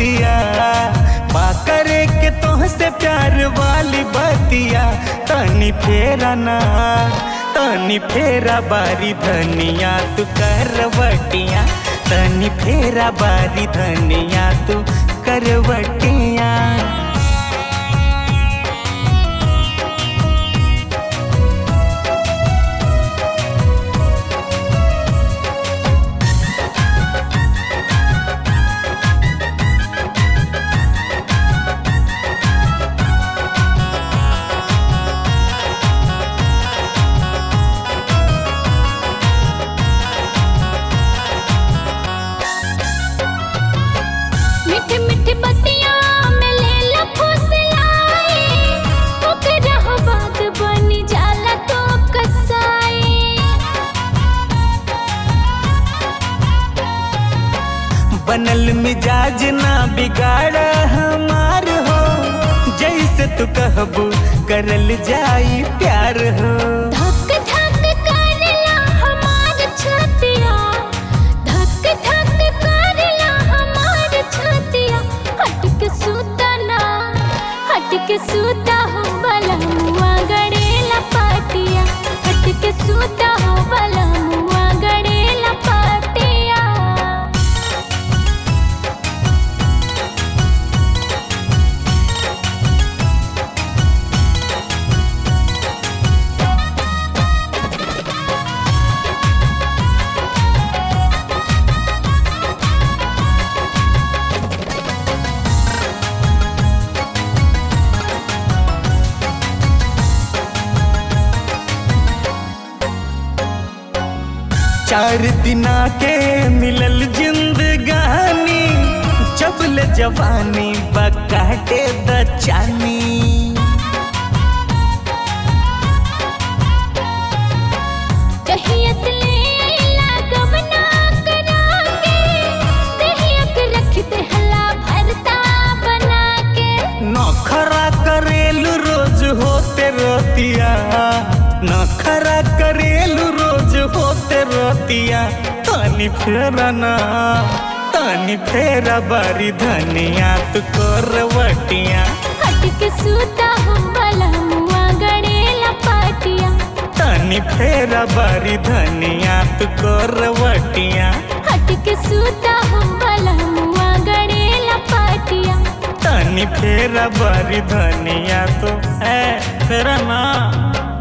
बतिया बा करे के तोहसे प्यार वाली बतिया तनी फेरा ना तनी फेरा बारी धनिया तू करवटिया तनी फेरा बारी धनिया तू करवटिया मीठी मीठी बतिया में ले ला फुसलाई ओकरा हो बात बनी जाला तो कसाई बनल मिजाज ना बिगाड़ हमार हो जैसे तू कहबू करल जाई प्यार हो धक धक करला हमार छतिया धक धक करला हमार छतिया हट के सूता ना हट के सूता हो बला मुआ गड़ेला पाटिया हट के सूता हो बला मुआ गड़ेला पाटिया चार दिना के मिलल जिंदगानी जबल जवानी बकाटे द चानी कहिया से ले आइला गवना करा के दहिया के रख दे हला भरता बना के नखरा करेलू रोज होते रतिया नखरा करेलू रोज होते रतिया तनी फेरा ना तनी फेरा बारी धनिया तू करवटिया हट के सूता हो बला मुआ गड़ेला पाटिया तनी फेरा बारी धनिया तू करवटिया हट के सूता हो बला मुआ गड़ेला पाटिया तनी फेरा बारी धनिया तो है फेरा ना